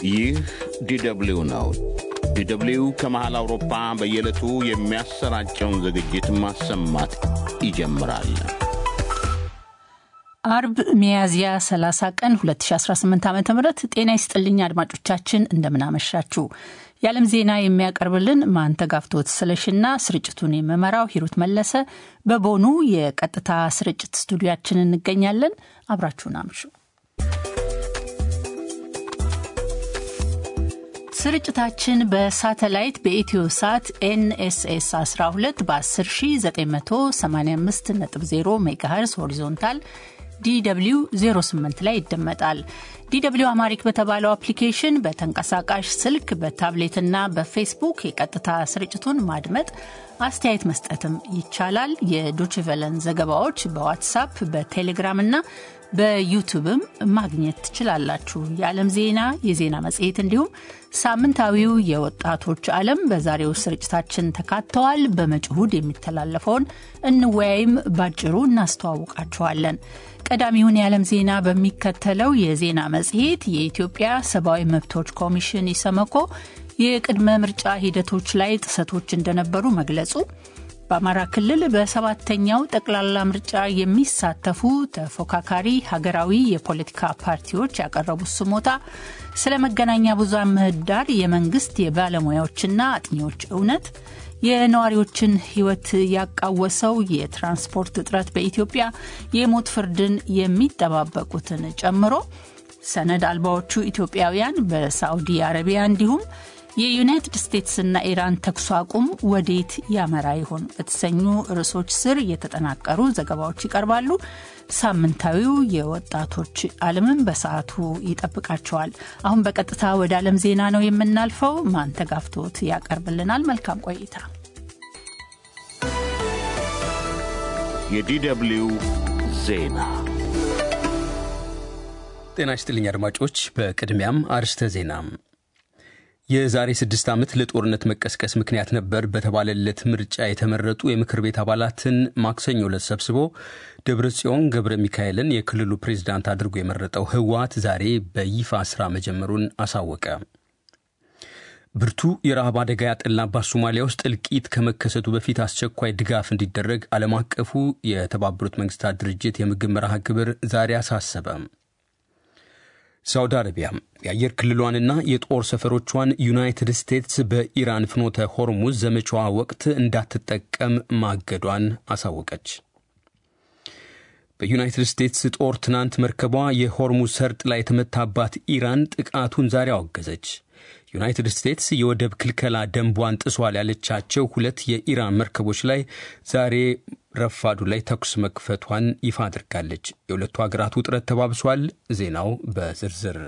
ይህ ዲደብሊው ነው። ዲደብሊው ከመሃል አውሮፓ በየዕለቱ የሚያሰራጨውን ዝግጅት ማሰማት ይጀምራል። አርብ ሚያዝያ 30 ቀን 2018 ዓ ም ጤና ይስጥልኝ አድማጮቻችን፣ እንደምናመሻችሁ። የዓለም ዜና የሚያቀርብልን ማንተጋፍቶት ስለሽና ስርጭቱን የምመራው ሂሩት መለሰ በቦኑ የቀጥታ ስርጭት ስቱዲያችን እንገኛለን። አብራችሁን አምሹ። ስርጭታችን በሳተላይት በኢትዮ ሳት ኤንኤስኤስ 12 በ10985.0 ሜጋሄርስ ሆሪዞንታል ዲw 08 ላይ ይደመጣል። ዲw አማሪክ በተባለው አፕሊኬሽን በተንቀሳቃሽ ስልክ በታብሌትና በፌስቡክ የቀጥታ ስርጭቱን ማድመጥ አስተያየት መስጠትም ይቻላል። የዶችቨለን ዘገባዎች በዋትሳፕ በቴሌግራም እና በዩቱብም ማግኘት ትችላላችሁ። የዓለም ዜና፣ የዜና መጽሔት እንዲሁም ሳምንታዊው የወጣቶች ዓለም በዛሬው ስርጭታችን ተካተዋል። በመጪው እሁድ የሚተላለፈውን እንወያይም ባጭሩ እናስተዋውቃችኋለን። ቀዳሚውን የዓለም ዜና በሚከተለው የዜና መጽሔት የኢትዮጵያ ሰብአዊ መብቶች ኮሚሽን ኢሰመኮ የቅድመ ምርጫ ሂደቶች ላይ ጥሰቶች እንደነበሩ መግለጹ፣ በአማራ ክልል በሰባተኛው ጠቅላላ ምርጫ የሚሳተፉ ተፎካካሪ ሀገራዊ የፖለቲካ ፓርቲዎች ያቀረቡት ስሞታ፣ ስለ መገናኛ ብዙሃን ምህዳር የመንግስት የባለሙያዎችና አጥኚዎች እውነት፣ የነዋሪዎችን ሕይወት ያቃወሰው የትራንስፖርት እጥረት በኢትዮጵያ የሞት ፍርድን የሚጠባበቁትን ጨምሮ ሰነድ አልባዎቹ ኢትዮጵያውያን በሳዑዲ አረቢያ እንዲሁም የዩናይትድ ስቴትስና ኢራን ተኩስ አቁም ወዴት ያመራ ይሆን በተሰኙ ርዕሶች ስር የተጠናቀሩ ዘገባዎች ይቀርባሉ። ሳምንታዊው የወጣቶች ዓለምን በሰዓቱ ይጠብቃቸዋል። አሁን በቀጥታ ወደ ዓለም ዜና ነው የምናልፈው። ማንተጋፍቶት ያቀርብልናል። መልካም ቆይታ። የዲደብሊው ዜና ጤና ይስጥልኝ አድማጮች። በቅድሚያም አርስተ ዜና የዛሬ ስድስት ዓመት ለጦርነት መቀስቀስ ምክንያት ነበር በተባለለት ምርጫ የተመረጡ የምክር ቤት አባላትን ማክሰኞ ዕለት ሰብስቦ ደብረ ጽዮን ገብረ ሚካኤልን የክልሉ ፕሬዝዳንት አድርጎ የመረጠው ህወሓት ዛሬ በይፋ ስራ መጀመሩን አሳወቀ። ብርቱ የረሃብ አደጋ ያጠላባት ሶማሊያ ውስጥ እልቂት ከመከሰቱ በፊት አስቸኳይ ድጋፍ እንዲደረግ ዓለም አቀፉ የተባበሩት መንግስታት ድርጅት የምግብ መርሃ ግብር ዛሬ አሳሰበ። ሳውዲ አረቢያ የአየር ክልሏንና የጦር ሰፈሮቿን ዩናይትድ ስቴትስ በኢራን ፍኖተ ሆርሙዝ ዘመቻዋ ወቅት እንዳትጠቀም ማገዷን አሳወቀች። በዩናይትድ ስቴትስ ጦር ትናንት መርከቧ የሆርሙዝ ሰርጥ ላይ የተመታባት ኢራን ጥቃቱን ዛሬ አወገዘች። ዩናይትድ ስቴትስ የወደብ ክልከላ ደንቧን ጥሷል ያለቻቸው ሁለት የኢራን መርከቦች ላይ ዛሬ ረፋዱ ላይ ተኩስ መክፈቷን ይፋ አድርጋለች። የሁለቱ ሀገራት ውጥረት ተባብሷል። ዜናው በዝርዝር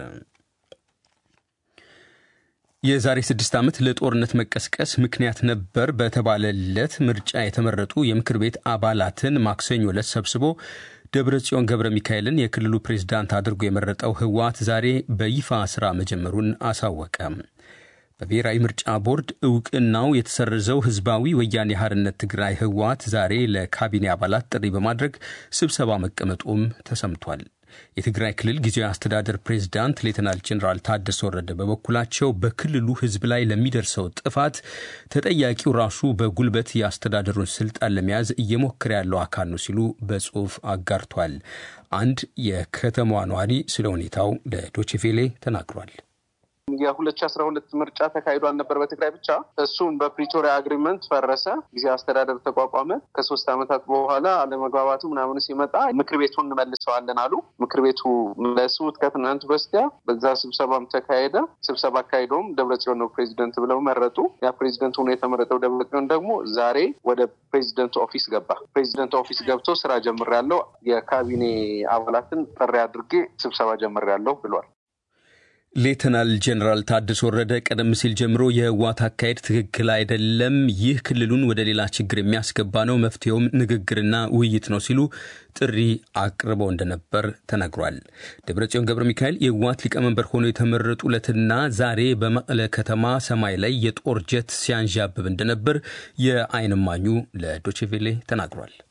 የዛሬ ስድስት ዓመት ለጦርነት መቀስቀስ ምክንያት ነበር በተባለለት ምርጫ የተመረጡ የምክር ቤት አባላትን ማክሰኞ ዕለት ሰብስቦ ደብረ ጽዮን ገብረ ሚካኤልን የክልሉ ፕሬዝዳንት አድርጎ የመረጠው ህወሓት ዛሬ በይፋ ስራ መጀመሩን አሳወቀ። በብሔራዊ ምርጫ ቦርድ እውቅናው የተሰረዘው ህዝባዊ ወያኔ ሓርነት ትግራይ ህወሓት ዛሬ ለካቢኔ አባላት ጥሪ በማድረግ ስብሰባ መቀመጡም ተሰምቷል። የትግራይ ክልል ጊዜያዊ አስተዳደር ፕሬዝዳንት ሌተናል ጄኔራል ታደሰ ወረደ በበኩላቸው በክልሉ ህዝብ ላይ ለሚደርሰው ጥፋት ተጠያቂው ራሱ በጉልበት የአስተዳደሩን ስልጣን ለመያዝ እየሞከረ ያለው አካል ነው ሲሉ በጽሑፍ አጋርቷል። አንድ የከተማዋ ነዋሪ ስለ ሁኔታው ለዶችቬሌ ተናግሯል። የሁለት ሺ አስራ ሁለት ምርጫ ተካሂዷል ነበር በትግራይ ብቻ። እሱም በፕሪቶሪያ አግሪመንት ፈረሰ። ጊዜ አስተዳደር ተቋቋመ። ከሶስት ዓመታት በኋላ አለመግባባቱ ምናምን ሲመጣ ምክር ቤቱን እንመልሰዋለን አሉ። ምክር ቤቱ መለሱት ከትናንት በስቲያ። በዛ ስብሰባም ተካሄደ። ስብሰባ አካሂደውም ደብረጽዮን ነው ፕሬዚደንት ብለው መረጡ። ያ ፕሬዚደንት ሆኖ የተመረጠው ደብረጽዮን ደግሞ ዛሬ ወደ ፕሬዚደንት ኦፊስ ገባ። ፕሬዚደንት ኦፊስ ገብቶ ስራ ጀምሬያለሁ፣ የካቢኔ አባላትን ጥሪ አድርጌ ስብሰባ ጀምሬያለሁ ብሏል። ሌተናል ጄኔራል ታደሰ ወረደ ቀደም ሲል ጀምሮ የህወሓት አካሄድ ትክክል አይደለም፣ ይህ ክልሉን ወደ ሌላ ችግር የሚያስገባ ነው፣ መፍትሄውም ንግግርና ውይይት ነው ሲሉ ጥሪ አቅርበው እንደነበር ተነግሯል። ደብረጽዮን ገብረ ሚካኤል የህወሓት ሊቀመንበር ሆነው የተመረጡ ዕለትና ዛሬ በመቀለ ከተማ ሰማይ ላይ የጦር ጀት ሲያንዣብብ እንደነበር የዓይን እማኙ ለዶችቬሌ ተናግሯል።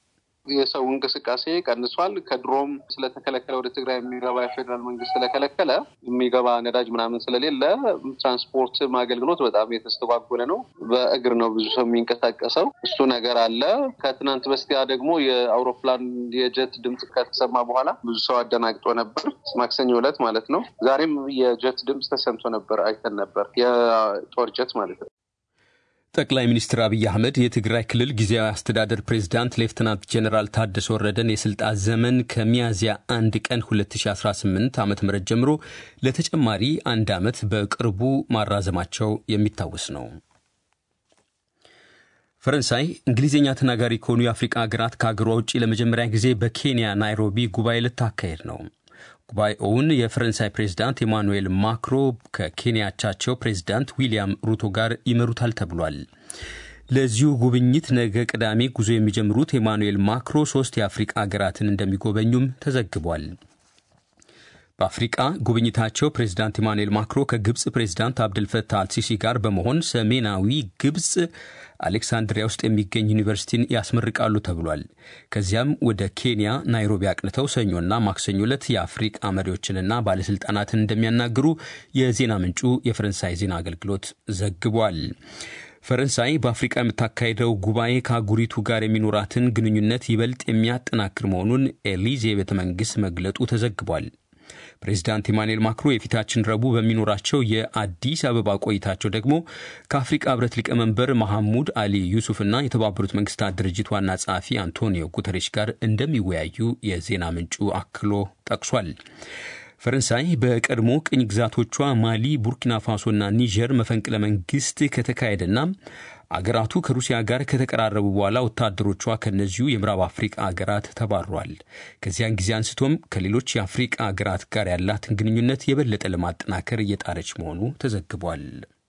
የሰው እንቅስቃሴ ቀንሷል። ከድሮም ስለተከለከለ ወደ ትግራይ የሚገባ የፌዴራል መንግስት ስለከለከለ የሚገባ ነዳጅ ምናምን ስለሌለ ትራንስፖርት አገልግሎት በጣም የተስተጓጎለ ነው። በእግር ነው ብዙ ሰው የሚንቀሳቀሰው። እሱ ነገር አለ። ከትናንት በስቲያ ደግሞ የአውሮፕላን የጀት ድምፅ ከተሰማ በኋላ ብዙ ሰው አደናግጦ ነበር። ማክሰኞ ዕለት ማለት ነው። ዛሬም የጀት ድምፅ ተሰምቶ ነበር፣ አይተን ነበር። የጦር ጀት ማለት ነው። ጠቅላይ ሚኒስትር አብይ አህመድ የትግራይ ክልል ጊዜያዊ አስተዳደር ፕሬዝዳንት ሌፍትናንት ጀኔራል ታደሰ ወረደን የስልጣን ዘመን ከሚያዝያ አንድ ቀን 2018 ዓ ም ጀምሮ ለተጨማሪ አንድ ዓመት በቅርቡ ማራዘማቸው የሚታወስ ነው። ፈረንሳይ እንግሊዝኛ ተናጋሪ ከሆኑ የአፍሪቃ ሀገራት ከሀገሯ ውጭ ለመጀመሪያ ጊዜ በኬንያ ናይሮቢ ጉባኤ ልታካሄድ ነው። ጉባኤውን የፈረንሳይ ፕሬዝዳንት ኤማኑኤል ማክሮ ከኬንያቻቸው ፕሬዝዳንት ዊልያም ሩቶ ጋር ይመሩታል ተብሏል። ለዚሁ ጉብኝት ነገ ቅዳሜ ጉዞ የሚጀምሩት ኤማኑኤል ማክሮ ሶስት የአፍሪቃ ሀገራትን እንደሚጎበኙም ተዘግቧል። በአፍሪቃ ጉብኝታቸው ፕሬዝዳንት ኢማኑኤል ማክሮ ከግብፅ ፕሬዝዳንት አብድልፈታህ አልሲሲ ጋር በመሆን ሰሜናዊ ግብፅ አሌክሳንድሪያ ውስጥ የሚገኝ ዩኒቨርሲቲን ያስመርቃሉ ተብሏል። ከዚያም ወደ ኬንያ ናይሮቢ አቅንተው ሰኞና ማክሰኞ ዕለት የአፍሪቃ መሪዎችንና ባለሥልጣናትን እንደሚያናግሩ የዜና ምንጩ የፈረንሳይ ዜና አገልግሎት ዘግቧል። ፈረንሳይ በአፍሪቃ የምታካሄደው ጉባኤ ከአህጉሪቱ ጋር የሚኖራትን ግንኙነት ይበልጥ የሚያጠናክር መሆኑን ኤሊዜ ቤተ መንግሥት መግለጡ ተዘግቧል። ፕሬዚዳንት ኢማኑኤል ማክሮ የፊታችን ረቡዕ በሚኖራቸው የአዲስ አበባ ቆይታቸው ደግሞ ከአፍሪቃ ህብረት ሊቀመንበር መሐሙድ አሊ ዩሱፍና የተባበሩት መንግስታት ድርጅት ዋና ጸሐፊ አንቶኒዮ ጉተሬሽ ጋር እንደሚወያዩ የዜና ምንጩ አክሎ ጠቅሷል። ፈረንሳይ በቀድሞ ቅኝ ግዛቶቿ ማሊ፣ ቡርኪና ፋሶና ኒጀር መፈንቅለ መንግስት ከተካሄደና አገራቱ ከሩሲያ ጋር ከተቀራረቡ በኋላ ወታደሮቿ ከእነዚሁ የምዕራብ አፍሪቃ አገራት ተባሯል። ከዚያን ጊዜ አንስቶም ከሌሎች የአፍሪቃ አገራት ጋር ያላትን ግንኙነት የበለጠ ለማጠናከር እየጣረች መሆኑ ተዘግቧል።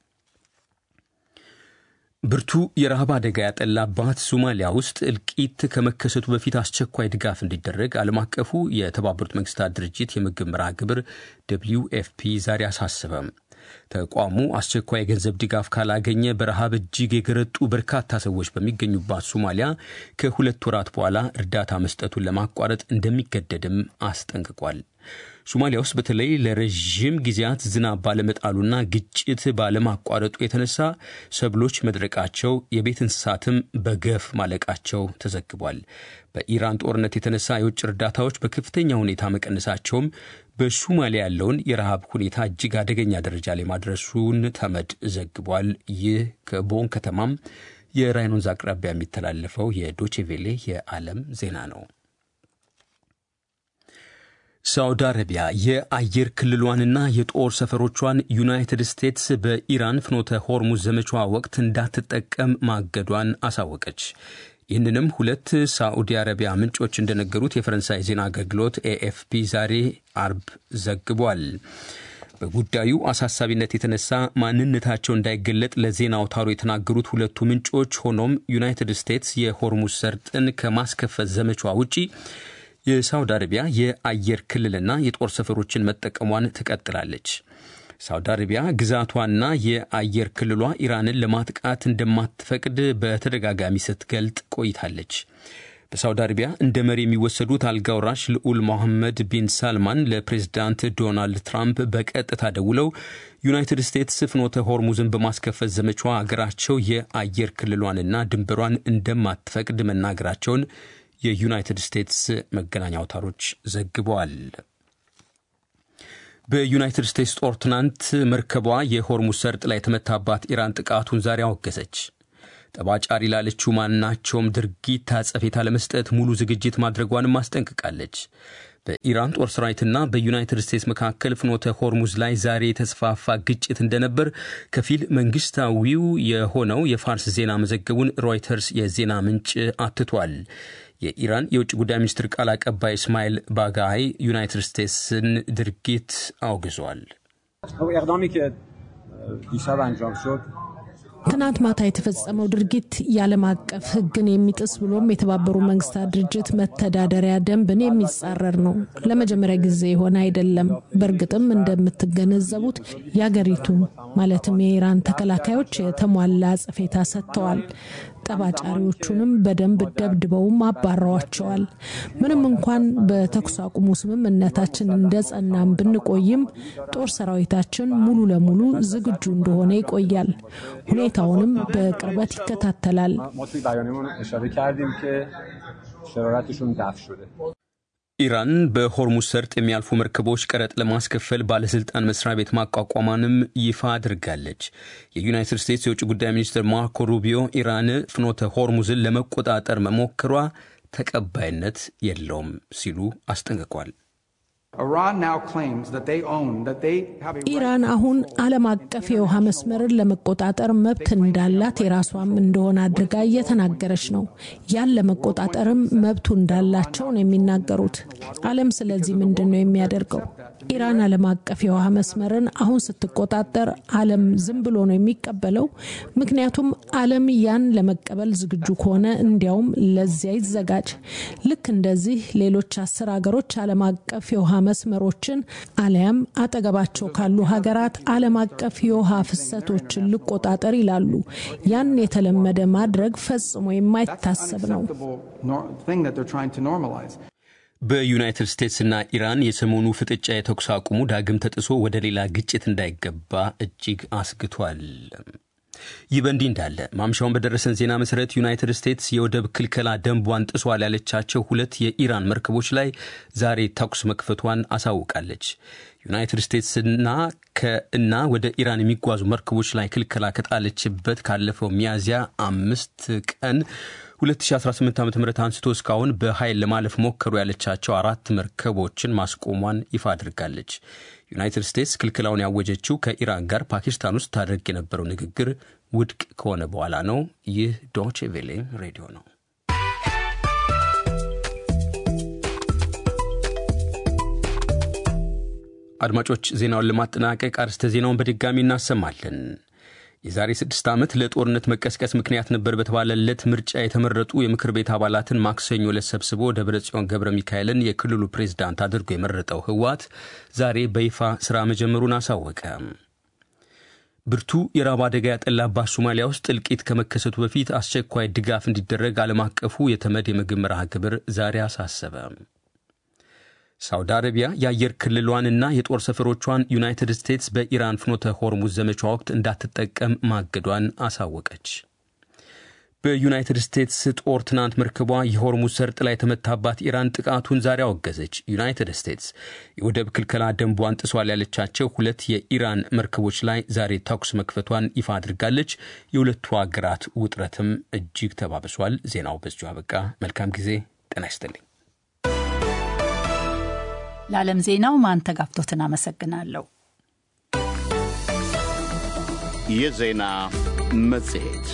ብርቱ የረሃብ አደጋ ያጠላባት ሶማሊያ ውስጥ እልቂት ከመከሰቱ በፊት አስቸኳይ ድጋፍ እንዲደረግ ዓለም አቀፉ የተባበሩት መንግስታት ድርጅት የምግብ መርሃ ግብር ደብሊው ኤፍፒ ዛሬ አሳሰበም። ተቋሙ አስቸኳይ የገንዘብ ድጋፍ ካላገኘ በረሃብ እጅግ የገረጡ በርካታ ሰዎች በሚገኙባት ሶማሊያ ከሁለት ወራት በኋላ እርዳታ መስጠቱን ለማቋረጥ እንደሚገደድም አስጠንቅቋል። ሶማሊያ ውስጥ በተለይ ለረዥም ጊዜያት ዝናብ ባለመጣሉና ግጭት ባለማቋረጡ የተነሳ ሰብሎች መድረቃቸው፣ የቤት እንስሳትም በገፍ ማለቃቸው ተዘግቧል። በኢራን ጦርነት የተነሳ የውጭ እርዳታዎች በከፍተኛ ሁኔታ መቀነሳቸውም በሶማሊያ ያለውን የረሃብ ሁኔታ እጅግ አደገኛ ደረጃ ላይ ማድረሱን ተመድ ዘግቧል። ይህ ከቦን ከተማም የራይን ወንዝ አቅራቢያ የሚተላለፈው የዶቼቬሌ የዓለም ዜና ነው። ሳውዲ አረቢያ የአየር ክልሏንና የጦር ሰፈሮቿን ዩናይትድ ስቴትስ በኢራን ፍኖተ ሆርሙዝ ዘመቻዋ ወቅት እንዳትጠቀም ማገዷን አሳወቀች። ይህንንም ሁለት ሳዑዲ አረቢያ ምንጮች እንደነገሩት የፈረንሳይ ዜና አገልግሎት ኤኤፍፒ ዛሬ አርብ ዘግቧል። በጉዳዩ አሳሳቢነት የተነሳ ማንነታቸው እንዳይገለጥ ለዜና አውታሩ የተናገሩት ሁለቱ ምንጮች ሆኖም ዩናይትድ ስቴትስ የሆርሙዝ ሰርጥን ከማስከፈት ዘመቻዋ ውጪ የሳውዲ አረቢያ የአየር ክልልና የጦር ሰፈሮችን መጠቀሟን ትቀጥላለች። ሳውዲ አረቢያ ግዛቷና የአየር ክልሏ ኢራንን ለማጥቃት እንደማትፈቅድ በተደጋጋሚ ስትገልጥ ቆይታለች። በሳውዲ አረቢያ እንደ መሪ የሚወሰዱት አልጋውራሽ ልዑል ሞሐመድ ቢን ሳልማን ለፕሬዝዳንት ዶናልድ ትራምፕ በቀጥታ ደውለው ዩናይትድ ስቴትስ ፍኖተ ሆርሙዝን በማስከፈት ዘመቻዋ አገራቸው የአየር ክልሏንና ድንበሯን እንደማትፈቅድ መናገራቸውን የዩናይትድ ስቴትስ መገናኛ አውታሮች ዘግበዋል። በዩናይትድ ስቴትስ ጦር ትናንት መርከቧ የሆርሙዝ ሰርጥ ላይ የተመታባት ኢራን ጥቃቱን ዛሬ አወገዘች። ጠባጫሪ ላለችው ማናቸውም ድርጊት አጸፌታ ለመስጠት ሙሉ ዝግጅት ማድረጓንም አስጠንቅቃለች። በኢራን ጦር ሰራዊትና በዩናይትድ ስቴትስ መካከል ፍኖተ ሆርሙዝ ላይ ዛሬ የተስፋፋ ግጭት እንደነበር ከፊል መንግስታዊው የሆነው የፋርስ ዜና መዘገቡን ሮይተርስ የዜና ምንጭ አትቷል። የኢራን የውጭ ጉዳይ ሚኒስትር ቃል አቀባይ እስማኤል ባጋይ ዩናይትድ ስቴትስን ድርጊት አውግዟል። ትናንት ማታ የተፈጸመው ድርጊት የዓለም አቀፍ ሕግን የሚጥስ ብሎም የተባበሩ መንግስታት ድርጅት መተዳደሪያ ደንብን የሚጻረር ነው። ለመጀመሪያ ጊዜ የሆነ አይደለም። በእርግጥም እንደምትገነዘቡት የአገሪቱ ማለትም የኢራን ተከላካዮች የተሟላ አጸፌታ ሰጥተዋል። ጠባጫሪዎቹንም በደንብ ደብድበውም አባረዋቸዋል። ምንም እንኳን በተኩስ አቁሙ ስምምነታችን እንደ ጸናም ብንቆይም ጦር ሰራዊታችን ሙሉ ለሙሉ ዝግጁ እንደሆነ ይቆያል። ሁኔታውንም በቅርበት ይከታተላል። ኢራን በሆርሙዝ ሰርጥ የሚያልፉ መርከቦች ቀረጥ ለማስከፈል ባለስልጣን መስሪያ ቤት ማቋቋሟንም ይፋ አድርጋለች። የዩናይትድ ስቴትስ የውጭ ጉዳይ ሚኒስትር ማርኮ ሩቢዮ ኢራን ፍኖተ ሆርሙዝን ለመቆጣጠር መሞከሯ ተቀባይነት የለውም ሲሉ አስጠንቅቋል። ኢራን አሁን ዓለም አቀፍ የውሃ መስመርን ለመቆጣጠር መብት እንዳላት የራሷም እንደሆነ አድርጋ እየተናገረች ነው። ያን ለመቆጣጠርም መብቱ እንዳላቸው ነው የሚናገሩት። ዓለም ስለዚህ ምንድን ነው የሚያደርገው? ኢራን ዓለም አቀፍ የውሃ መስመርን አሁን ስትቆጣጠር ዓለም ዝም ብሎ ነው የሚቀበለው? ምክንያቱም ዓለም ያን ለመቀበል ዝግጁ ከሆነ እንዲያውም ለዚያ ይዘጋጅ። ልክ እንደዚህ ሌሎች አስር ሀገሮች ዓለም አቀፍ የውሃ መስመሮችን አሊያም አጠገባቸው ካሉ ሀገራት ዓለም አቀፍ የውሃ ፍሰቶችን ልቆጣጠር ይላሉ። ያን የተለመደ ማድረግ ፈጽሞ የማይታሰብ ነው። በዩናይትድ ስቴትስና ኢራን የሰሞኑ ፍጥጫ የተኩስ አቁሙ ዳግም ተጥሶ ወደ ሌላ ግጭት እንዳይገባ እጅግ አስግቷል። ይህ በእንዲህ እንዳለ ማምሻውን በደረሰን ዜና መሰረት ዩናይትድ ስቴትስ የወደብ ክልከላ ደንቧን ጥሷል ያለቻቸው ሁለት የኢራን መርከቦች ላይ ዛሬ ተኩስ መክፈቷን አሳውቃለች። ዩናይትድ ስቴትስና ከእና ወደ ኢራን የሚጓዙ መርከቦች ላይ ክልከላ ከጣለችበት ካለፈው ሚያዝያ አምስት ቀን 2018 ዓ ም አንስቶ እስካሁን በኃይል ለማለፍ ሞከሩ ያለቻቸው አራት መርከቦችን ማስቆሟን ይፋ አድርጋለች። ዩናይትድ ስቴትስ ክልክላውን ያወጀችው ከኢራን ጋር ፓኪስታን ውስጥ ታደርግ የነበረው ንግግር ውድቅ ከሆነ በኋላ ነው። ይህ ዶቼ ቬሌ ሬዲዮ ነው። አድማጮች፣ ዜናውን ለማጠናቀቅ አርስተ ዜናውን በድጋሚ እናሰማለን። የዛሬ ስድስት ዓመት ለጦርነት መቀስቀስ ምክንያት ነበር በተባለለት ምርጫ የተመረጡ የምክር ቤት አባላትን ማክሰኞ ዕለት ሰብስቦ ደብረ ጽዮን ገብረ ሚካኤልን የክልሉ ፕሬዝዳንት አድርጎ የመረጠው ህወሓት ዛሬ በይፋ ሥራ መጀመሩን አሳወቀ። ብርቱ የራብ አደጋ ያጠላባት ሶማሊያ ውስጥ እልቂት ከመከሰቱ በፊት አስቸኳይ ድጋፍ እንዲደረግ ዓለም አቀፉ የተመድ የምግብ መርሃ ግብር ዛሬ አሳሰበ። ሳውዲ አረቢያ የአየር ክልሏንና የጦር ሰፈሮቿን ዩናይትድ ስቴትስ በኢራን ፍኖተ ሆርሙዝ ዘመቻ ወቅት እንዳትጠቀም ማገዷን አሳወቀች። በዩናይትድ ስቴትስ ጦር ትናንት መርከቧ የሆርሙዝ ሰርጥ ላይ የተመታባት ኢራን ጥቃቱን ዛሬ አወገዘች። ዩናይትድ ስቴትስ የወደብ ክልከላ ደንቧን ጥሷል ያለቻቸው ሁለት የኢራን መርከቦች ላይ ዛሬ ተኩስ መክፈቷን ይፋ አድርጋለች። የሁለቱ ሀገራት ውጥረትም እጅግ ተባብሷል። ዜናው በዚሁ አበቃ። መልካም ጊዜ። ጤና ይስጥልኝ። ለዓለም ዜናው ማንተጋፍቶትን አመሰግናለሁ። የዜና መጽሔት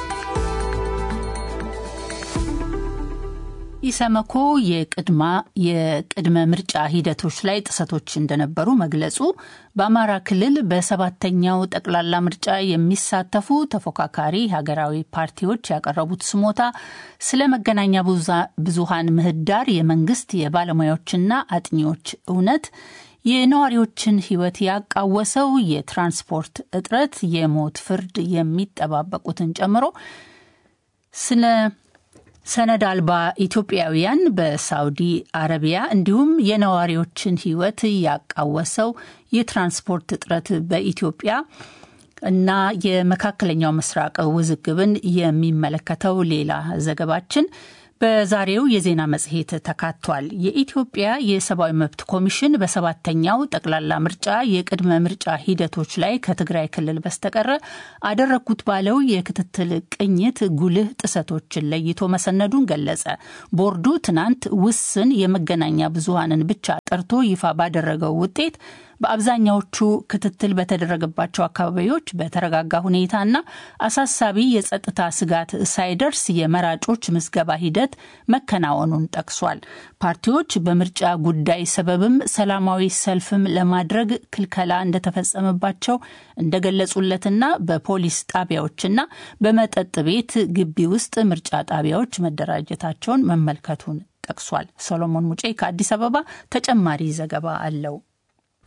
ኢሰመኮ የቅድማ የቅድመ ምርጫ ሂደቶች ላይ ጥሰቶች እንደነበሩ መግለጹ፣ በአማራ ክልል በሰባተኛው ጠቅላላ ምርጫ የሚሳተፉ ተፎካካሪ ሀገራዊ ፓርቲዎች ያቀረቡት ስሞታ ስለ መገናኛ ብዙሃን ምህዳር የመንግስት የባለሙያዎችና አጥኚዎች እውነት የነዋሪዎችን ሕይወት ያቃወሰው የትራንስፖርት እጥረት፣ የሞት ፍርድ የሚጠባበቁትን ጨምሮ ስለ ሰነድ አልባ ኢትዮጵያውያን በሳውዲ አረቢያ እንዲሁም የነዋሪዎችን ሕይወት ያቃወሰው የትራንስፖርት እጥረት በኢትዮጵያ እና የመካከለኛው ምስራቅ ውዝግብን የሚመለከተው ሌላ ዘገባችን በዛሬው የዜና መጽሔት ተካቷል። የኢትዮጵያ የሰብአዊ መብት ኮሚሽን በሰባተኛው ጠቅላላ ምርጫ የቅድመ ምርጫ ሂደቶች ላይ ከትግራይ ክልል በስተቀረ አደረግኩት ባለው የክትትል ቅኝት ጉልህ ጥሰቶችን ለይቶ መሰነዱን ገለጸ። ቦርዱ ትናንት ውስን የመገናኛ ብዙሃንን ብቻ ጠርቶ ይፋ ባደረገው ውጤት በአብዛኛዎቹ ክትትል በተደረገባቸው አካባቢዎች በተረጋጋ ሁኔታና አሳሳቢ የጸጥታ ስጋት ሳይደርስ የመራጮች ምዝገባ ሂደት መከናወኑን ጠቅሷል። ፓርቲዎች በምርጫ ጉዳይ ሰበብም ሰላማዊ ሰልፍም ለማድረግ ክልከላ እንደተፈጸመባቸው እንደገለጹለትና በፖሊስ ጣቢያዎችና በመጠጥ ቤት ግቢ ውስጥ ምርጫ ጣቢያዎች መደራጀታቸውን መመልከቱን ጠቅሷል። ሰሎሞን ሙጬ ከአዲስ አበባ ተጨማሪ ዘገባ አለው።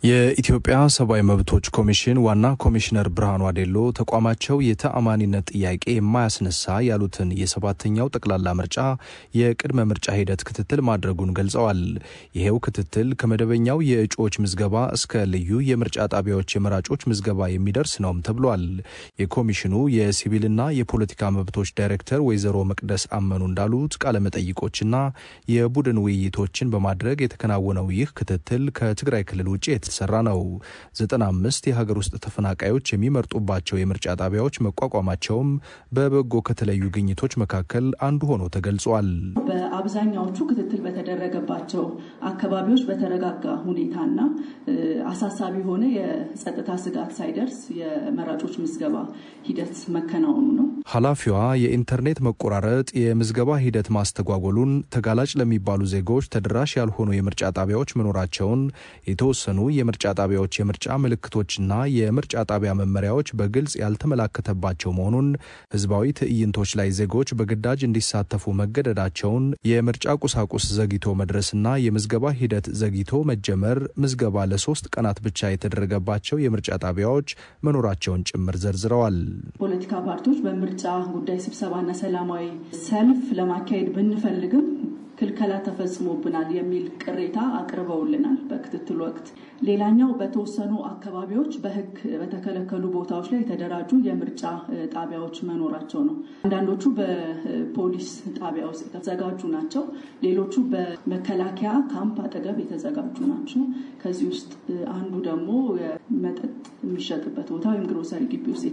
የኢትዮጵያ ሰብአዊ መብቶች ኮሚሽን ዋና ኮሚሽነር ብርሃኑ አዴሎ ተቋማቸው የተአማኒነት ጥያቄ የማያስነሳ ያሉትን የሰባተኛው ጠቅላላ ምርጫ የቅድመ ምርጫ ሂደት ክትትል ማድረጉን ገልጸዋል። ይሄው ክትትል ከመደበኛው የእጩዎች ምዝገባ እስከ ልዩ የምርጫ ጣቢያዎች የመራጮች ምዝገባ የሚደርስ ነውም ተብሏል። የኮሚሽኑ የሲቪልና የፖለቲካ መብቶች ዳይሬክተር ወይዘሮ መቅደስ አመኑ እንዳሉት ቃለመጠይቆችና የቡድን ውይይቶችን በማድረግ የተከናወነው ይህ ክትትል ከትግራይ ክልል ውጭ የተሰራ ነው። 95 የሀገር ውስጥ ተፈናቃዮች የሚመርጡባቸው የምርጫ ጣቢያዎች መቋቋማቸውም በበጎ ከተለዩ ግኝቶች መካከል አንዱ ሆኖ ተገልጿል። በአብዛኛዎቹ ክትትል በተደረገባቸው አካባቢዎች በተረጋጋ ሁኔታና አሳሳቢ የሆነ የጸጥታ ስጋት ሳይደርስ የመራጮች ምዝገባ ሂደት መከናወኑ ነው። ኃላፊዋ የኢንተርኔት መቆራረጥ የምዝገባ ሂደት ማስተጓጎሉን፣ ተጋላጭ ለሚባሉ ዜጎች ተደራሽ ያልሆኑ የምርጫ ጣቢያዎች መኖራቸውን የተወሰኑ የምርጫ ጣቢያዎች የምርጫ ምልክቶችና የምርጫ ጣቢያ መመሪያዎች በግልጽ ያልተመላከተባቸው መሆኑን፣ ህዝባዊ ትዕይንቶች ላይ ዜጎች በግዳጅ እንዲሳተፉ መገደዳቸውን፣ የምርጫ ቁሳቁስ ዘግይቶ መድረስና የምዝገባ ሂደት ዘግይቶ መጀመር፣ ምዝገባ ለሶስት ቀናት ብቻ የተደረገባቸው የምርጫ ጣቢያዎች መኖራቸውን ጭምር ዘርዝረዋል። ፖለቲካ ፓርቲዎች በምርጫ ጉዳይ ስብሰባና ሰላማዊ ሰልፍ ለማካሄድ ብንፈልግም ክልከላ ተፈጽሞብናል የሚል ቅሬታ አቅርበውልናል በክትትል ወቅት። ሌላኛው በተወሰኑ አካባቢዎች በህግ በተከለከሉ ቦታዎች ላይ የተደራጁ የምርጫ ጣቢያዎች መኖራቸው ነው። አንዳንዶቹ በፖሊስ ጣቢያ ውስጥ የተዘጋጁ ናቸው። ሌሎቹ በመከላከያ ካምፕ አጠገብ የተዘጋጁ ናቸው። ከዚህ ውስጥ አንዱ ደግሞ መጠጥ የሚሸጥበት ቦታ ወይም ግሮሰሪ ግቢ ውስጥ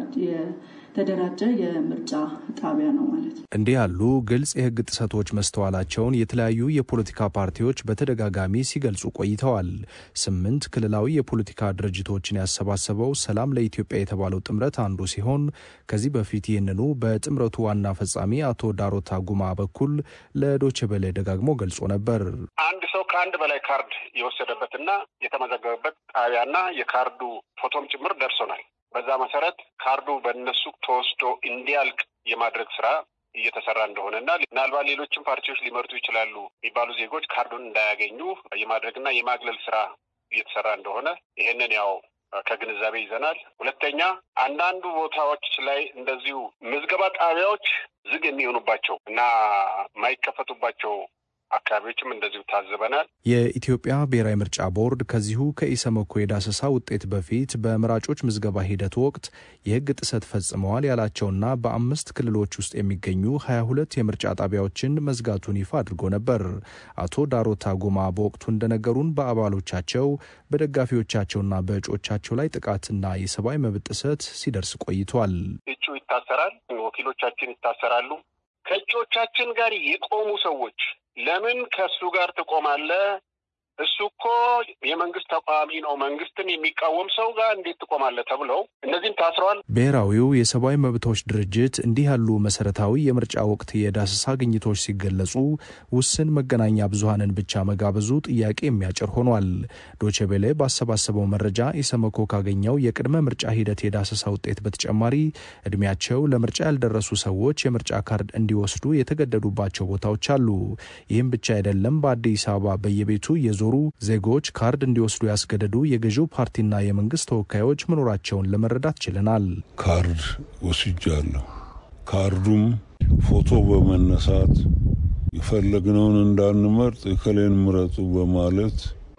የተደራጀ የምርጫ ጣቢያ ነው ማለት ነው። እንዲህ ያሉ ግልጽ የህግ ጥሰቶች መስተዋላቸውን የተለያዩ የፖለቲካ ፓርቲዎች በተደጋጋሚ ሲገልጹ ቆይተዋል። ስምንት ክልላዊ የፖለቲካ ድርጅቶችን ያሰባሰበው ሰላም ለኢትዮጵያ የተባለው ጥምረት አንዱ ሲሆን ከዚህ በፊት ይህንኑ በጥምረቱ ዋና ፈጻሚ አቶ ዳሮታ ጉማ በኩል ለዶቼ ቬለ ደጋግሞ ገልጾ ነበር። አንድ ሰው ከአንድ በላይ ካርድ የወሰደበትና የተመዘገበበት ጣቢያና የካርዱ ፎቶም ጭምር ደርሶናል። በዛ መሰረት ካርዱ በእነሱ ተወስዶ እንዲያልቅ የማድረግ ስራ እየተሰራ እንደሆነና ምናልባት ሌሎችም ፓርቲዎች ሊመርጡ ይችላሉ የሚባሉ ዜጎች ካርዱን እንዳያገኙ የማድረግና የማግለል ስራ እየተሰራ እንደሆነ ይሄንን ያው ከግንዛቤ ይዘናል። ሁለተኛ አንዳንዱ ቦታዎች ላይ እንደዚሁ ምዝገባ ጣቢያዎች ዝግ የሚሆኑባቸው እና የማይከፈቱባቸው አካባቢዎችም እንደዚሁ ታዝበናል። የኢትዮጵያ ብሔራዊ ምርጫ ቦርድ ከዚሁ ከኢሰመኮ የዳሰሳ ውጤት በፊት በመራጮች ምዝገባ ሂደት ወቅት የሕግ ጥሰት ፈጽመዋል ያላቸውና በአምስት ክልሎች ውስጥ የሚገኙ ሀያ ሁለት የምርጫ ጣቢያዎችን መዝጋቱን ይፋ አድርጎ ነበር። አቶ ዳሮታ ጎማ በወቅቱ እንደነገሩን በአባሎቻቸው በደጋፊዎቻቸውና በእጮቻቸው ላይ ጥቃትና የሰብአዊ መብት ጥሰት ሲደርስ ቆይቷል። እጩ ይታሰራል፣ ወኪሎቻችን ይታሰራሉ። ከእጩዎቻችን ጋር የቆሙ ሰዎች ለምን ከእሱ ጋር ትቆማለህ? እሱ እኮ የመንግስት ተቃዋሚ ነው፣ መንግስትን የሚቃወም ሰው ጋር እንዴት ትቆማለህ? ተብለው እነዚህም ታስረዋል። ብሔራዊው የሰብአዊ መብቶች ድርጅት እንዲህ ያሉ መሰረታዊ የምርጫ ወቅት የዳሰሳ ግኝቶች ሲገለጹ ውስን መገናኛ ብዙሀንን ብቻ መጋበዙ ጥያቄ የሚያጭር ሆኗል። ዶቼቤሌ ባሰባሰበው መረጃ ኢሰመኮ ካገኘው የቅድመ ምርጫ ሂደት የዳሰሳ ውጤት በተጨማሪ እድሜያቸው ለምርጫ ያልደረሱ ሰዎች የምርጫ ካርድ እንዲወስዱ የተገደዱባቸው ቦታዎች አሉ። ይህም ብቻ አይደለም። በአዲስ አበባ በየቤቱ የዞሩ ዜጎች ካርድ እንዲወስዱ ያስገደዱ የገዢው ፓርቲና የመንግስት ተወካዮች መኖራቸውን ለመረዳት ችለናል። ካርድ ወስጃለሁ። ካርዱም ፎቶ በመነሳት የፈለግነውን እንዳንመርጥ እከሌን ምረጡ በማለት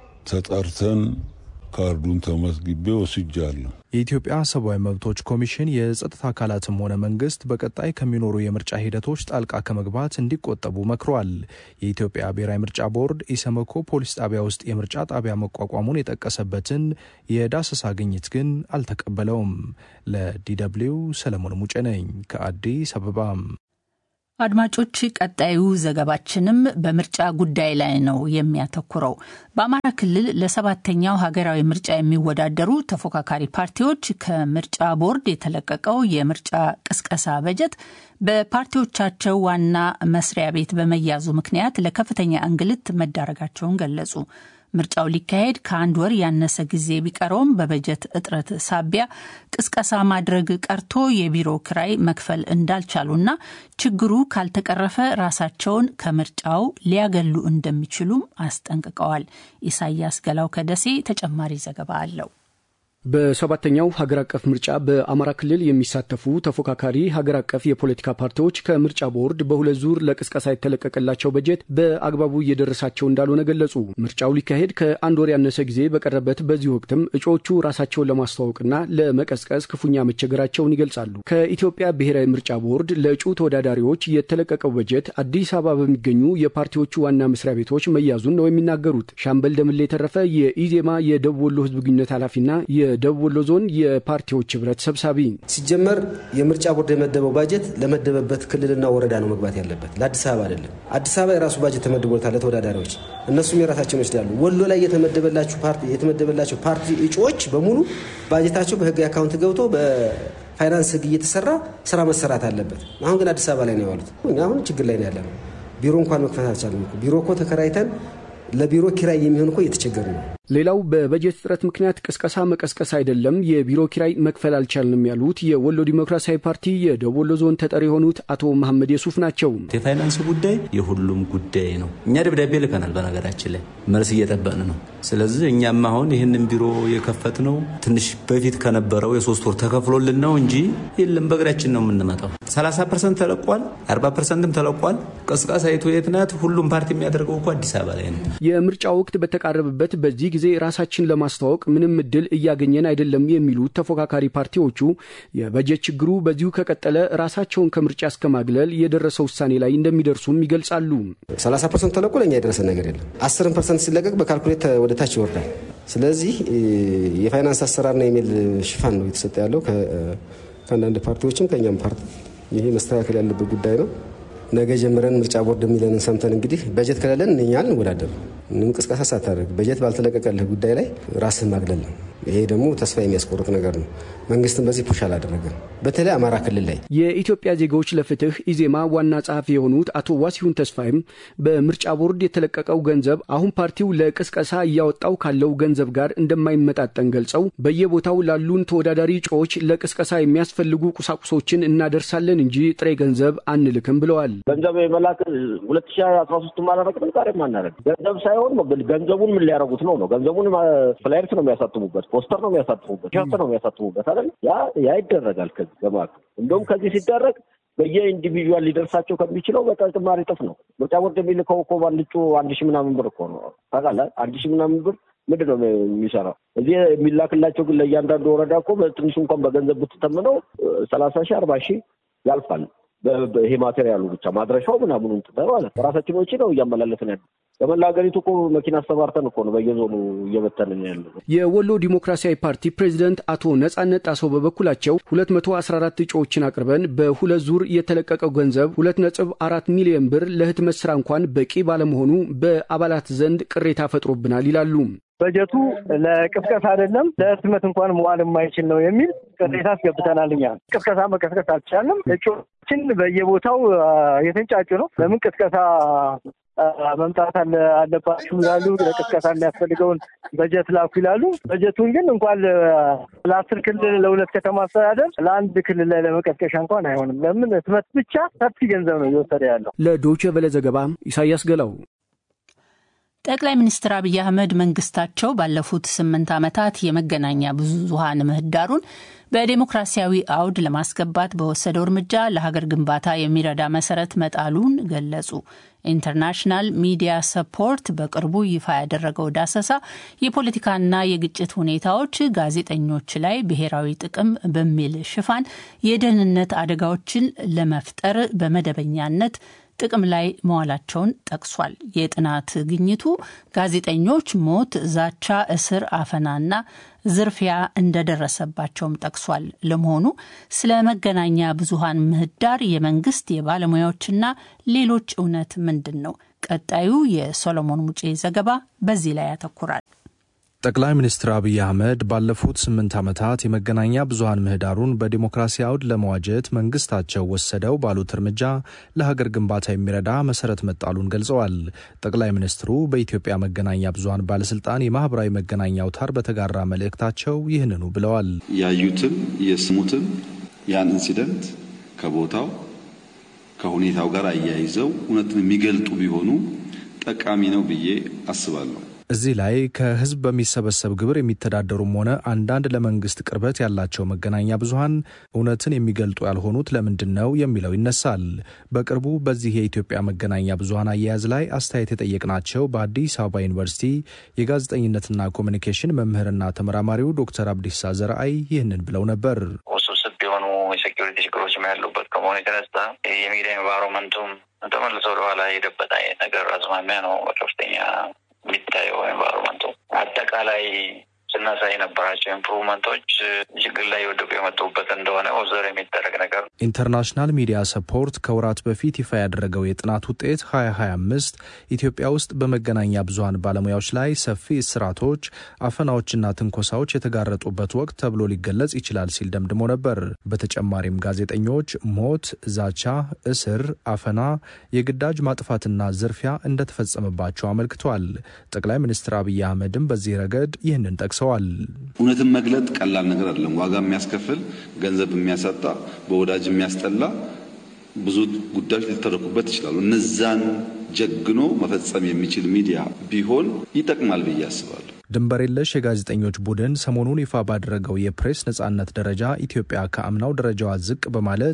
ተጠርተን ካርዱን ተመዝግቤ ወስጃለሁ። የኢትዮጵያ ሰብአዊ መብቶች ኮሚሽን የጸጥታ አካላትም ሆነ መንግስት በቀጣይ ከሚኖሩ የምርጫ ሂደቶች ጣልቃ ከመግባት እንዲቆጠቡ መክሯል። የኢትዮጵያ ብሔራዊ ምርጫ ቦርድ ኢሰመኮ ፖሊስ ጣቢያ ውስጥ የምርጫ ጣቢያ መቋቋሙን የጠቀሰበትን የዳሰሳ ግኝት ግን አልተቀበለውም። ለዲደብሊው ሰለሞን ሙጬ ነኝ ከአዲስ አበባም። አድማጮች ቀጣዩ ዘገባችንም በምርጫ ጉዳይ ላይ ነው የሚያተኩረው። በአማራ ክልል ለሰባተኛው ሀገራዊ ምርጫ የሚወዳደሩ ተፎካካሪ ፓርቲዎች ከምርጫ ቦርድ የተለቀቀው የምርጫ ቅስቀሳ በጀት በፓርቲዎቻቸው ዋና መስሪያ ቤት በመያዙ ምክንያት ለከፍተኛ እንግልት መዳረጋቸውን ገለጹ። ምርጫው ሊካሄድ ከአንድ ወር ያነሰ ጊዜ ቢቀረውም በበጀት እጥረት ሳቢያ ቅስቀሳ ማድረግ ቀርቶ የቢሮ ክራይ መክፈል እንዳልቻሉና ችግሩ ካልተቀረፈ ራሳቸውን ከምርጫው ሊያገሉ እንደሚችሉም አስጠንቅቀዋል። ኢሳያስ ገላው ከደሴ ተጨማሪ ዘገባ አለው። በሰባተኛው ሀገር አቀፍ ምርጫ በአማራ ክልል የሚሳተፉ ተፎካካሪ ሀገር አቀፍ የፖለቲካ ፓርቲዎች ከምርጫ ቦርድ በሁለት ዙር ለቅስቀሳ የተለቀቀላቸው በጀት በአግባቡ እየደረሳቸው እንዳልሆነ ገለጹ። ምርጫው ሊካሄድ ከአንድ ወር ያነሰ ጊዜ በቀረበት በዚህ ወቅትም እጩዎቹ ራሳቸውን ለማስተዋወቅና ለመቀስቀስ ክፉኛ መቸገራቸውን ይገልጻሉ። ከኢትዮጵያ ብሔራዊ ምርጫ ቦርድ ለእጩ ተወዳዳሪዎች የተለቀቀው በጀት አዲስ አበባ በሚገኙ የፓርቲዎቹ ዋና መስሪያ ቤቶች መያዙን ነው የሚናገሩት። ሻምበል ደምሌ የተረፈ የኢዜማ የደቡብ ወሎ ህዝብ ግንኙነት ኃላፊና የደቡብ ወሎ ዞን የፓርቲዎች ህብረት ሰብሳቢ ሲጀመር የምርጫ ቦርድ የመደበው ባጀት ለመደበበት ክልልና ወረዳ ነው መግባት ያለበት፣ ለአዲስ አበባ አይደለም። አዲስ አበባ የራሱ ባጀት ተመድቦታል ለተወዳዳሪዎች፣ እነሱም የራሳቸውን ይወስዳሉ። ወሎ ላይ የተመደበላቸው ፓርቲ እጩዎች በሙሉ ባጀታቸው በህጋዊ አካውንት ገብቶ በፋይናንስ ህግ እየተሰራ ስራ መሰራት አለበት። አሁን ግን አዲስ አበባ ላይ ነው ያሉት። አሁን ችግር ላይ ነው ያለ ነው። ቢሮ እንኳን መክፈት አልቻለም። ቢሮ እኮ ተከራይተን ለቢሮ ኪራይ የሚሆን እኮ እየተቸገሩ ነው። ሌላው በበጀት እጥረት ምክንያት ቅስቀሳ መቀስቀስ አይደለም የቢሮ ኪራይ መክፈል አልቻልንም ያሉት የወሎ ዲሞክራሲያዊ ፓርቲ የደቡብ ወሎ ዞን ተጠሪ የሆኑት አቶ መሐመድ የሱፍ ናቸው። የፋይናንስ ጉዳይ የሁሉም ጉዳይ ነው። እኛ ደብዳቤ ልከናል። በነገራችን ላይ መልስ እየጠበቅን ነው። ስለዚህ እኛም አሁን ይህንን ቢሮ የከፈት ነው ትንሽ በፊት ከነበረው የሶስት ወር ተከፍሎልን ነው እንጂ የለም በእግራችን ነው የምንመጣው። 30 ፐርሰንት ተለቋል፣ 40 ፐርሰንትም ተለቋል። ቅስቀሳ የቱ የት ናት? ሁሉም ፓርቲ የሚያደርገው እኮ አዲስ አበባ ላይ ነው። የምርጫ ወቅት በተቃረበበት በዚህ ጊዜ ራሳችን ለማስተዋወቅ ምንም እድል እያገኘን አይደለም የሚሉት ተፎካካሪ ፓርቲዎቹ የበጀት ችግሩ በዚሁ ከቀጠለ ራሳቸውን ከምርጫ እስከ ማግለል የደረሰ ውሳኔ ላይ እንደሚደርሱም ይገልጻሉ። 30 ፐርሰንት ተለቆ ለእኛ የደረሰ ነገር የለም። 10 ፐርሰንት ሲለቀቅ በካልኩሌት ወደ ታች ይወርዳል። ስለዚህ የፋይናንስ አሰራርና ኢሜል ሽፋን ነው የተሰጠ ያለው ከአንዳንድ ፓርቲዎችም ከእኛም ፓርቲ። ይሄ መስተካከል ያለበት ጉዳይ ነው። ነገ ጀምረን ምርጫ ቦርድ የሚለንን ሰምተን እንግዲህ በጀት ከሌለን እኛ እንወዳደር ምንም ቅስቀሳ ሳታደርግ በጀት ባልተለቀቀልህ ጉዳይ ላይ ራስህን ማግለል ነው። ይሄ ደግሞ ተስፋ የሚያስቆርጥ ነገር ነው። መንግስትም በዚህ ፑሽ አላደረገም። በተለይ አማራ ክልል ላይ የኢትዮጵያ ዜጋዎች ለፍትህ ኢዜማ ዋና ጸሐፊ የሆኑት አቶ ዋሲሁን ተስፋይም በምርጫ ቦርድ የተለቀቀው ገንዘብ አሁን ፓርቲው ለቅስቀሳ እያወጣው ካለው ገንዘብ ጋር እንደማይመጣጠን ገልጸው በየቦታው ላሉን ተወዳዳሪ እጩዎች ለቅስቀሳ የሚያስፈልጉ ቁሳቁሶችን እናደርሳለን እንጂ ጥሬ ገንዘብ አንልክም ብለዋል። ገንዘብ የመላክ ሁለት ሺ አስራ ሶስት ማላረቅም ዛሬ ማናረግ ገንዘብ ሳይሆን ገንዘቡን ምን ሊያደርጉት ነው ነው ገንዘቡን ፍላየርስ ነው የሚያሳትሙበት፣ ፖስተር ነው የሚያሳትሙበት፣ ሸርት ነው የሚያሳትሙበት አይደል? ያ ያ ይደረጋል። ከዚህ ገማክ እንደውም ከዚህ ሲደረግ በየኢንዲቪዥዋል ሊደርሳቸው ከሚችለው በተጨማሪ እጥፍ ነው። ምርጫ ቦርድ የሚልከው እኮ ባልጩ አንድ ሺህ ምናምን ብር እኮ ነው ታውቃለህ። አንድ ሺህ ምናምን ብር ምንድን ነው የሚሰራው? እዚህ የሚላክላቸው ግን ለእያንዳንዱ ወረዳ እኮ በትንሹ እንኳን በገንዘብ ብትተምነው ሰላሳ ሺህ አርባ ሺህ ያልፋል። ይሄ ማቴሪያሉ ብቻ ማድረሻው ምናምኑ እንትተ ማለት በራሳችን ወጪ ነው እያመላለስን ያለ በመላ ሀገሪቱ እኮ መኪና አስተባርተን እኮ ነው በየዞኑ እየበተንን ያለ። የወሎ ዲሞክራሲያዊ ፓርቲ ፕሬዚደንት አቶ ነጻነት ጣሰው በበኩላቸው 214 እጩዎችን አቅርበን በሁለት ዙር የተለቀቀው ገንዘብ 2.4 ሚሊዮን ብር ለህትመት ስራ እንኳን በቂ ባለመሆኑ በአባላት ዘንድ ቅሬታ ፈጥሮብናል ይላሉ። በጀቱ ለቅስቀሳ አይደለም ለህትመት እንኳን መዋል የማይችል ነው የሚል ቅሬታ አስገብተናል። እኛ ቅስቀሳ መቀስቀስ አልቻልንም። እጩዎችን በየቦታው የተንጫጩ ነው። ለምን ቅስቀሳ መምጣት አለባችሁ ይላሉ። ለቅስቀሳ የሚያስፈልገውን በጀት ላኩ ይላሉ። በጀቱን ግን እንኳን ለአስር ክልል ለሁለት ከተማ አስተዳደር ለአንድ ክልል ላይ ለመቀስቀሻ እንኳን አይሆንም። ለምን ህትመት ብቻ ሰፊ ገንዘብ ነው እየወሰደ ያለው። ለዶይቼ ቬለ ዘገባ ኢሳያስ ገላው። ጠቅላይ ሚኒስትር አብይ አህመድ መንግስታቸው ባለፉት ስምንት ዓመታት የመገናኛ ብዙኃን ምህዳሩን በዴሞክራሲያዊ አውድ ለማስገባት በወሰደው እርምጃ ለሀገር ግንባታ የሚረዳ መሰረት መጣሉን ገለጹ። ኢንተርናሽናል ሚዲያ ሰፖርት በቅርቡ ይፋ ያደረገው ዳሰሳ የፖለቲካና የግጭት ሁኔታዎች ጋዜጠኞች ላይ ብሔራዊ ጥቅም በሚል ሽፋን የደህንነት አደጋዎችን ለመፍጠር በመደበኛነት ጥቅም ላይ መዋላቸውን ጠቅሷል። የጥናት ግኝቱ ጋዜጠኞች ሞት፣ ዛቻ፣ እስር፣ አፈናና ዝርፊያ እንደደረሰባቸውም ጠቅሷል። ለመሆኑ ስለ መገናኛ ብዙኃን ምህዳር የመንግስት የባለሙያዎችና ሌሎች እውነት ምንድን ነው? ቀጣዩ የሶሎሞን ሙጬ ዘገባ በዚህ ላይ ያተኩራል። ጠቅላይ ሚኒስትር አብይ አህመድ ባለፉት ስምንት ዓመታት የመገናኛ ብዙሀን ምህዳሩን በዲሞክራሲ አውድ ለመዋጀት መንግስታቸው ወሰደው ባሉት እርምጃ ለሀገር ግንባታ የሚረዳ መሰረት መጣሉን ገልጸዋል። ጠቅላይ ሚኒስትሩ በኢትዮጵያ መገናኛ ብዙሀን ባለስልጣን የማህበራዊ መገናኛ አውታር በተጋራ መልእክታቸው ይህንኑ ብለዋል። ያዩትን የስሙትን ያን ኢንሲደንት ከቦታው ከሁኔታው ጋር አያይዘው እውነትን የሚገልጡ ቢሆኑ ጠቃሚ ነው ብዬ አስባለሁ። እዚህ ላይ ከህዝብ በሚሰበሰብ ግብር የሚተዳደሩም ሆነ አንዳንድ ለመንግስት ቅርበት ያላቸው መገናኛ ብዙሀን እውነትን የሚገልጡ ያልሆኑት ለምንድን ነው የሚለው ይነሳል። በቅርቡ በዚህ የኢትዮጵያ መገናኛ ብዙሀን አያያዝ ላይ አስተያየት የጠየቅናቸው በአዲስ አበባ ዩኒቨርሲቲ የጋዜጠኝነትና ኮሚኒኬሽን መምህርና ተመራማሪው ዶክተር አብዲሳ ዘርአይ ይህንን ብለው ነበር። ውስብስብ የሆኑ የሴኪሪቲ ችግሮችም ያሉበት ከመሆኑ የተነሳ የሚዲያ ኤንቫይሮመንቱም ተመልሶ ወደኋላ የሄደበት አይነት ነገር አዝማሚያ ነው በከፍተኛ የሚታየው ኤንቫይሮመንቱ አጠቃላይ ስናሳይ የነበራቸው ኢምፕሩቭመንቶች ችግር ላይ የወደቁ የመጡበት እንደሆነ ኦብዘር የሚደረግ ነገር። ኢንተርናሽናል ሚዲያ ሰፖርት ከወራት በፊት ይፋ ያደረገው የጥናት ውጤት 2025 ኢትዮጵያ ውስጥ በመገናኛ ብዙሀን ባለሙያዎች ላይ ሰፊ እስራቶች፣ አፈናዎችና ትንኮሳዎች የተጋረጡበት ወቅት ተብሎ ሊገለጽ ይችላል ሲል ደምድሞ ነበር። በተጨማሪም ጋዜጠኞች ሞት፣ ዛቻ፣ እስር፣ አፈና፣ የግዳጅ ማጥፋትና ዝርፊያ እንደተፈጸመባቸው አመልክቷል። ጠቅላይ ሚኒስትር አብይ አህመድም በዚህ ረገድ ይህንን ጠቅሰዋል። እውነትን መግለጥ ቀላል ነገር አይደለም። ዋጋ የሚያስከፍል ገንዘብ የሚያሳጣ በወዳጅ የሚያስጠላ ብዙ ጉዳዮች ሊተረኩበት ይችላሉ። እነዛን ጀግኖ መፈጸም የሚችል ሚዲያ ቢሆን ይጠቅማል ብዬ አስባለሁ። ድንበር የለሽ የጋዜጠኞች ቡድን ሰሞኑን ይፋ ባደረገው የፕሬስ ነጻነት ደረጃ ኢትዮጵያ ከአምናው ደረጃዋ ዝቅ በማለት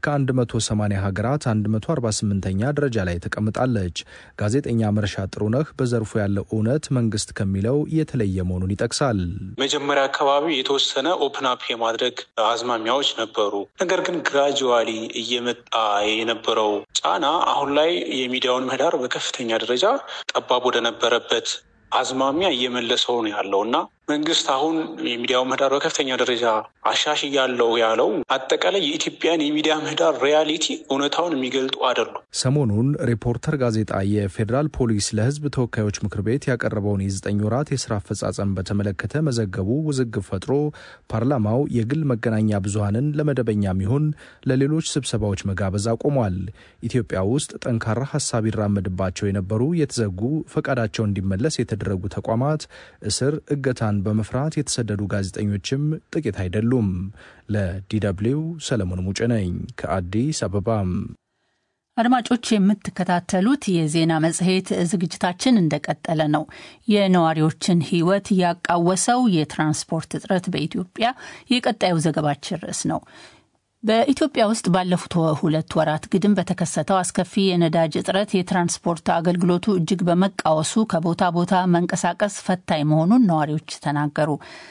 ከ180 ሀገራት 148ኛ ደረጃ ላይ ተቀምጣለች። ጋዜጠኛ መርሻ ጥሩነህ በዘርፉ ያለው እውነት መንግስት ከሚለው የተለየ መሆኑን ይጠቅሳል። መጀመሪያ አካባቢ የተወሰነ ኦፕን አፕ የማድረግ አዝማሚያዎች ነበሩ። ነገር ግን ግራጁዋሊ እየመጣ የነበረው ጫና አሁን ላይ የሚዲያውን ምህዳር በከፍተኛ ደረጃ ጠባብ ወደነበረበት አዝማሚያ እየመለሰው ነው ያለው እና መንግስት አሁን የሚዲያው ምህዳር በከፍተኛ ደረጃ አሻሽያለሁ ያለው አጠቃላይ የኢትዮጵያን የሚዲያ ምህዳር ሪያሊቲ እውነታውን የሚገልጡ አይደሉም። ሰሞኑን ሪፖርተር ጋዜጣ የፌዴራል ፖሊስ ለሕዝብ ተወካዮች ምክር ቤት ያቀረበውን የዘጠኝ ወራት የስራ አፈጻጸም በተመለከተ መዘገቡ ውዝግብ ፈጥሮ ፓርላማው የግል መገናኛ ብዙሀንን ለመደበኛም ይሁን ለሌሎች ስብሰባዎች መጋበዝ አቁሟል። ኢትዮጵያ ውስጥ ጠንካራ ሀሳብ ይራመድባቸው የነበሩ የተዘጉ ፈቃዳቸው እንዲመለስ የተደረጉ ተቋማት እስር፣ እገታ በመፍራት የተሰደዱ ጋዜጠኞችም ጥቂት አይደሉም። ለዲደብሊው ሰለሞን ሙጭ ነኝ ከአዲስ አበባም። አድማጮች የምትከታተሉት የዜና መጽሔት ዝግጅታችን እንደቀጠለ ነው። የነዋሪዎችን ሕይወት ያቃወሰው የትራንስፖርት እጥረት በኢትዮጵያ የቀጣዩ ዘገባችን ርዕስ ነው። በኢትዮጵያ ውስጥ ባለፉት ሁለት ወራት ግድም በተከሰተው አስከፊ የነዳጅ እጥረት የትራንስፖርት አገልግሎቱ እጅግ በመቃወሱ ከቦታ ቦታ መንቀሳቀስ ፈታኝ መሆኑን ነዋሪዎች ተናገሩ።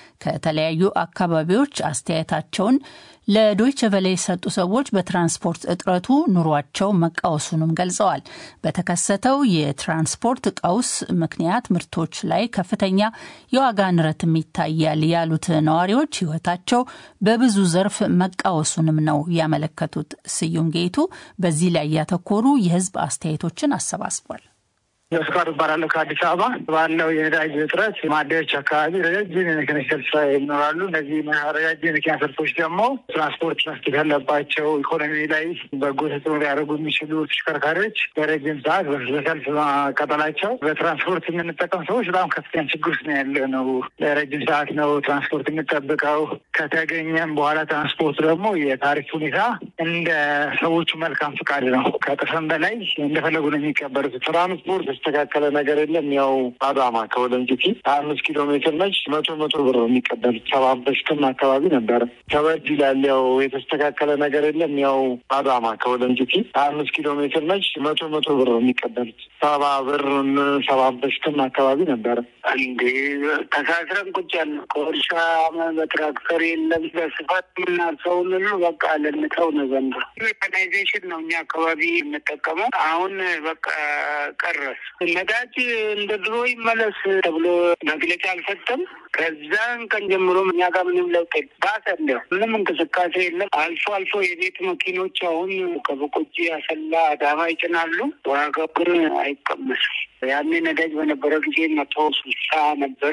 ከተለያዩ አካባቢዎች አስተያየታቸውን ለዶይቸ ቨለ የሰጡ ሰዎች በትራንስፖርት እጥረቱ ኑሯቸው መቃወሱንም ገልጸዋል። በተከሰተው የትራንስፖርት ቀውስ ምክንያት ምርቶች ላይ ከፍተኛ የዋጋ ንረትም ይታያል ያሉት ነዋሪዎች ሕይወታቸው በብዙ ዘርፍ መቃወሱንም ነው ያመለከቱት። ስዩም ጌቱ በዚህ ላይ ያተኮሩ የሕዝብ አስተያየቶችን አሰባስቧል። መስኳት እባላለሁ ከአዲስ አበባ ባለው የነዳጅ እጥረት ማደያዎች አካባቢ ረጃጅም የመኪና ሰልፍ ይኖራሉ። እነዚህ ረጃጅም የመኪና ሰልፎች ደግሞ ትራንስፖርት መስጠት ያለባቸው ኢኮኖሚ ላይ በጎ ተጽዕኖ ሊያደርጉ የሚችሉ ተሽከርካሪዎች በረጅም ሰዓት በሰልፍ ማቃጠላቸው በትራንስፖርት የምንጠቀም ሰዎች በጣም ከፍተኛ ችግር ውስጥ ነው ያለ ነው። ለረጅም ሰዓት ነው ትራንስፖርት የምንጠብቀው። ከተገኘም በኋላ ትራንስፖርት ደግሞ የታሪፍ ሁኔታ እንደ ሰዎቹ መልካም ፍቃድ ነው። ከጥፍም በላይ እንደፈለጉ ነው የሚቀበሉት ትራንስፖርት የተስተካከለ ነገር የለም። ያው አዳማ ከወለንጭቲ ሀያ አምስት ኪሎ ሜትር ነች። መቶ መቶ ብር ነው የሚቀበሉት። ሰባ በሽትም አካባቢ ነበረ ከበድ ይላል። ያው የተስተካከለ ነገር የለም። ያው አዳማ ከወለንጭቲ ሀያ አምስት ኪሎ ሜትር ነች። መቶ መቶ ብር ነው የሚቀበሉት። ሰባ ብር ሰባ በሽትም አካባቢ ነበረ። እንዴ ተሳስረን ቁጭ ያለ ከእርሻ በትራክተር የለም በስፋት የምናርሰውን ሁሉ በቃ ለንተው ነው ዘንድሮ ሜካናይዜሽን ነው እኛ አካባቢ የምጠቀመው። አሁን በቃ ቀረስ ነዳጅ እንደ ድሮ ይመለስ ተብሎ መግለጫ አልሰጠም። ከዛን ቀን ጀምሮ እኛ ጋር ምንም ለውጥ ባሰ። እንዲያው ምንም እንቅስቃሴ የለም። አልፎ አልፎ የቤት መኪኖች አሁን ከበቆጂ አሰላ፣ አዳማ ይጭናሉ። ዋጋው ግን አይቀመስም። ያኔ ነዳጅ በነበረ ጊዜ መቶ ስልሳ ነበር።